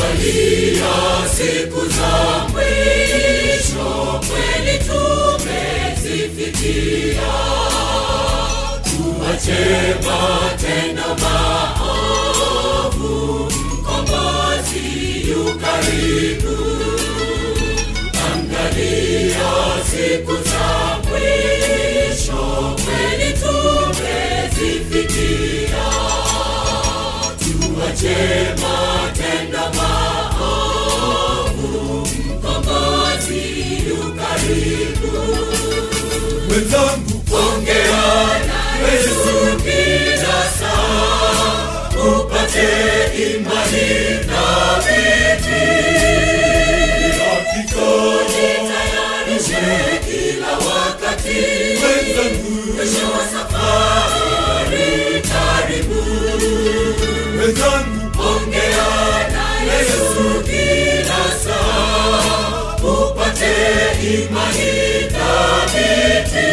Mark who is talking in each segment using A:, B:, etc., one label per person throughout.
A: Angalia siku za mwisho, kweli tumezifikia. Tuache matendo maovu, mkombozi yu karibu. Angalia siku za mwisho, kweli tumezifikia. Tuache matendo maovu, mkombozi yu karibu.
B: Mwenzangu,
A: Ongea na Yesu kila saa, upate imani thabiti.
B: hakika
A: Jitayarishe kila wakati,
B: mwenzangu,
A: mwisho wa safari karibu.
B: mwenzangu,
A: Ongea na Yesu kila saa, upate imani thabiti.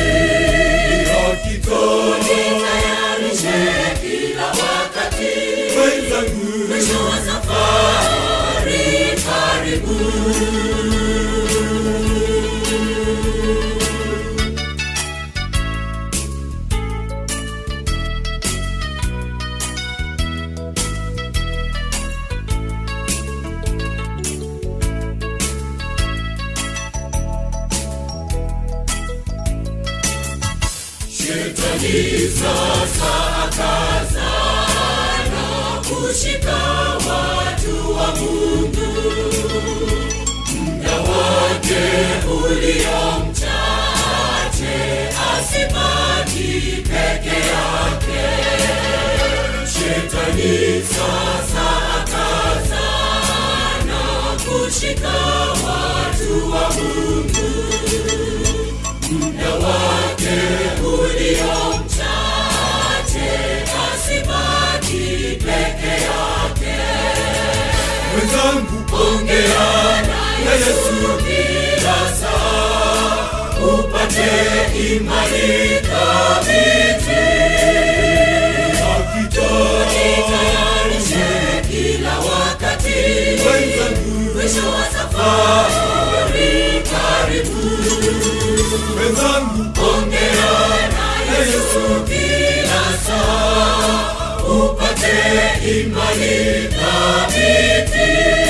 B: hakika
A: Jitayarishe kila wakati,
B: mwenzangu,
A: mwisho wa safari karibu. Shetani sasa akazana kushika watu wa Mungu, muda wake ulio mchache, asibaki peke yake. Shetani sasa akazana kushika watu wa Mungu muda wake ulio mchache, asibaki peke yake.
B: mwenzangu,
A: Ongea na Yesu kila saa, upate imani thabiti.
B: hakika
A: Jitayarishe kila wakati,
B: mwenzangu,
A: mwisho wa safari karibu.
B: mwenzangu,
A: Ongea na Yesu kila saa, upate imani thabiti.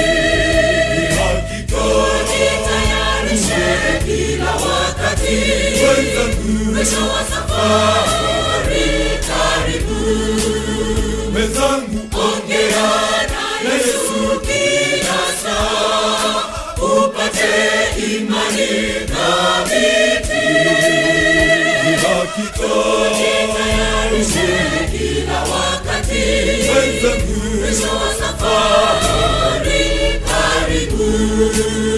B: hakika
A: Jitayarishe kila wakati,
B: mwenzangu,
A: mwisho wa safari karibu.
B: mwenzangu,
A: Ongea na Yesu kila saa, upate imani thabiti.
B: hakika
A: Jitayarishe kila wakati,
B: mwenzangu,
A: mwisho wa safari karibu.